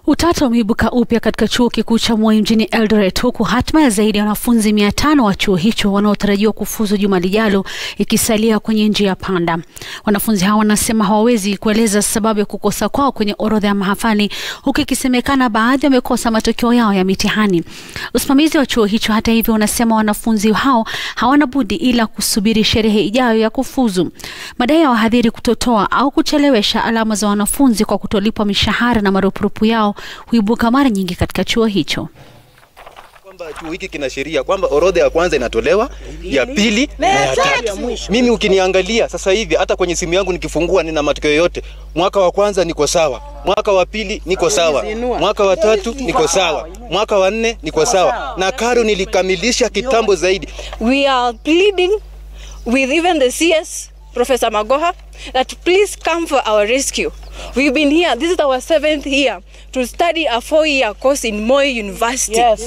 Utata umeibuka upya katika chuo kikuu cha Moi mjini Eldoret, huku hatma ya zaidi ya wanafunzi mia tano wa chuo hicho wanaotarajiwa kufuzu juma lijalo ikisalia kwenye njia panda. Wanafunzi hao wanasema hawawezi kueleza sababu ya kukosa kwao kwenye orodha ya mahafali, huku ikisemekana baadhi wamekosa matokeo yao ya mitihani. Usimamizi wa chuo hicho, hata hivyo, unasema wanafunzi hao hawana budi ila kusubiri sherehe ijayo ya kufuzu. Madai ya wahadhiri kutotoa au kuchelewesha alama za wanafunzi kwa kutolipwa mishahara na marupurupu yao huibuka mara nyingi katika chuo hicho. kwamba chuo hiki kina sheria kwamba orodha ya kwanza inatolewa, ya pili na ya tatu. Mimi ukiniangalia sasa hivi hata kwenye simu yangu nikifungua, nina matokeo yote. Mwaka wa kwanza niko sawa, mwaka wa pili niko sawa, mwaka wa tatu niko sawa, mwaka wa nne niko sawa, na karo nilikamilisha kitambo zaidi. we are pleading with even the CS, Professor Magoha, that please come for our rescue. We've been here, this is our seventh year, to study a four year course in Moi University.